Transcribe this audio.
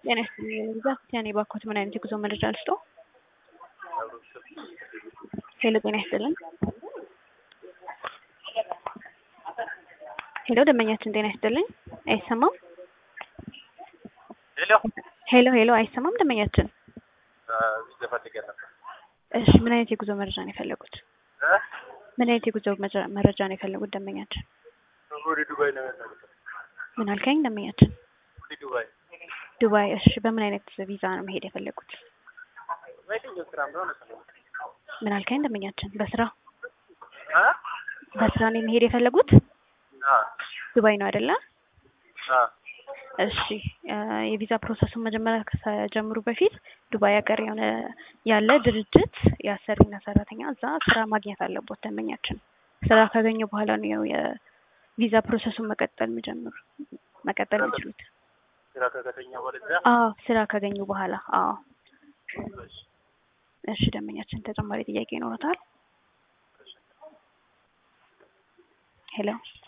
ጤና ይስጥልኝ ግዛት ያኔ ባኮት ምን አይነት የጉዞ መረጃ ልስጦ? ሄሎ ጤና ይስጥልኝ። ሄሎ ደንበኛችን ጤና ይስጥልኝ። አይሰማም? ሄሎ ሄሎ ሄሎ አይሰማም ደንበኛችን። ቪዛ ፈልጌ ነበር። እሺ ምን አይነት የጉዞ መረጃ ነው የፈለጉት? እ? ምን አይነት የጉዞ መረጃ- መረጃ ነው የፈለጉት ደንበኛችን? ወደ ዱባይ ነው ያለሁት። ምን አልከኝ ደንበኛችን? ወደ ዱባይ ዱባይ። እሺ በምን አይነት ቪዛ ነው መሄድ የፈለጉት? በየትኛው ስራ እንደሆነ ሰው ምን አልከኝ ደንበኛችን? በስራ አ በስራ ነው መሄድ የፈለጉት? አ ዱባይ ነው አይደለ? አ እሺ እ የቪዛ ፕሮሰሱን መጀመሪያ ከጀምሩ በፊት ዱባይ ሀገር የሆነ ያለ ድርጅት የአሰሪና ሰራተኛ እዛ ስራ ማግኘት አለቦት ደንበኛችን። ስራ ካገኘ በኋላ ነው ያው የቪዛ ፕሮሰሱን መቀጠል የሚጀምሩ መቀጠል የሚችሉት። ስራ ከከተኛ ወደዛ አዎ ስራ ካገኙ በኋላ አዎ። እሺ ደንበኛችን ተጨማሪ ጥያቄ ይኖረታል? ሄሎ